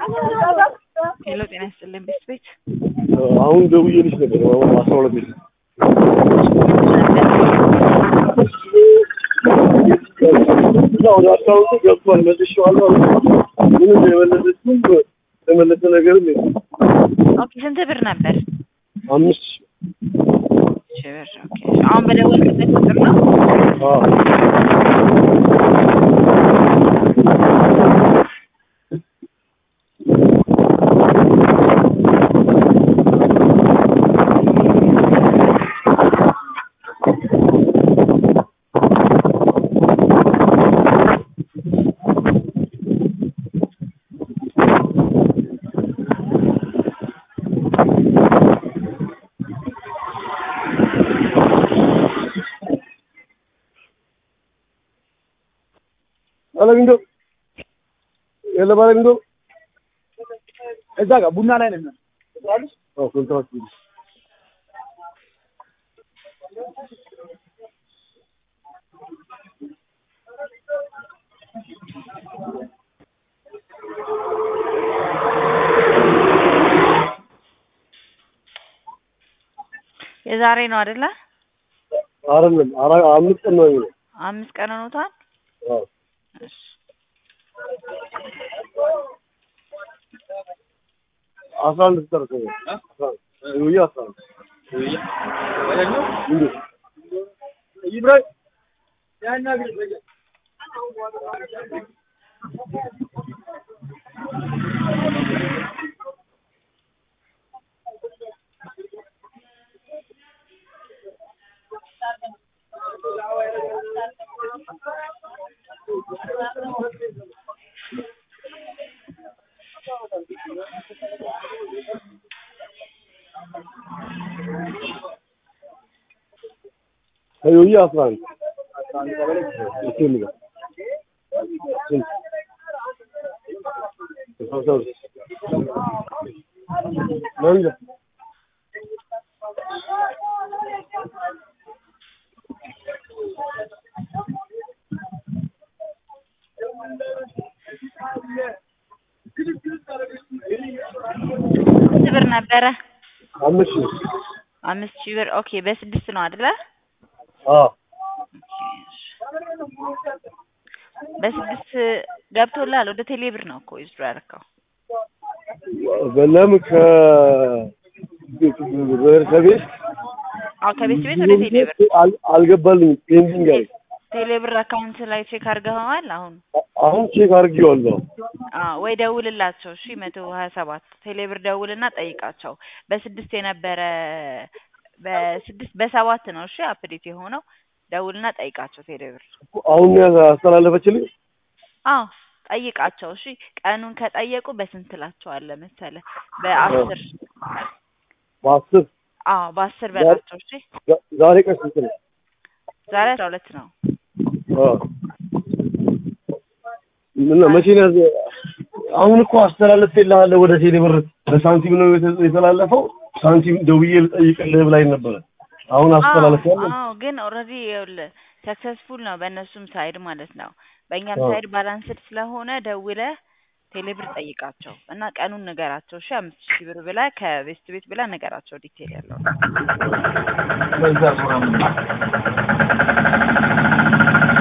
ሄሎ ጤና ይስጥልኝ ቤት ቤት አሁን ደውዬልሽ ነበር አሁን አስራ ሁለት ቤት ወደ አካውንቱ ገብቷል መልሼዋለሁ ምንም የመለሰችም የመለሰ ነገርም የለም ኦኬ ስንት ብር ነበር? አምስት ሺህ ብር ኦኬ አሁን በደወልክበት ቁጥር ነው? አዎ ባለሚንዶ የለ ባለሚንዶ እዛ ጋር ቡና ላይ ነን። አዎ ኮንትራት የዛሬ ነው አይደለ? አይደለም አራ አምስት ቀን ነው የሚለው አምስት ቀን ሆኖታል። አዎ እሺ አስራ አንድ ተጠርቀ ውዬ አስራ አንድ እንዴ ይብራሂም ያናግር ውዬ አስራ አንድ እስኪ ልጋ ስንት አስራ ሁለት መንጃ ስንት ብር ነበረ? አምስት ሺህ አምስት ሺህ ብር ኦኬ በስድስት ነው አይደለ? አዎ በስድስት ገብቶላል። ወደ ቴሌ ብር ነው እኮ ይዝዱ ያደረከው። በለም ከ ከቤት አዎ ከቤት ቤት ወደ ቴሌ ብር አል- አልገባልኝም ፔንዲንግ አለ ቴሌ ብር አካውንት ላይ ቼክ አድርገኸዋል? አሁን አሁን ቼክ አድርጌዋለሁ አዎ ወይ ደውልላቸው። እሺ መቶ ሀያ ሰባት ቴሌ ብር ደውልና ጠይቃቸው። በስድስት የነበረ በስድስት በሰባት ነው እሺ አፕዴት የሆነው ደውልና ጠይቃቸው ቴሌ ብር። አሁን ያስተላለፈችልኝ አዎ ጠይቃቸው። እሺ ቀኑን ከጠየቁ በስንት እላቸዋለሁ መሰለህ? በአስር በአስር አዎ በአስር በላቸው። እሺ ዛ- ዛሬ ቀን ስንት ነው? ዛሬ አስራ ሁለት ነው። አዎ ምን መቼ ነው ያዘ? አሁን እኮ አስተላለፍልሃለሁ ወደ ቴሌ ብር በሳንቲም ነው የተ- የተላለፈው። ሳንቲም ደውዬ ልጠይቅልህ ብላኝ ነበረ። አሁን አስተላለፍያለሁ። አዎ ግን ኦልሬዲ ይኸውልህ ሰክሰስፉል ነው በእነሱም ሳይድ ማለት ነው። በእኛም አዎ። ሳይድ ባላንስድ ስለሆነ ደውለህ ቴሌብር ጠይቃቸው እና ቀኑን ንገራቸው። እሺ አምስት ሺህ ብር ብለህ ከቤስት ቤት ብለህ ንገራቸው ዲቴል ያለው በዛ ሱራ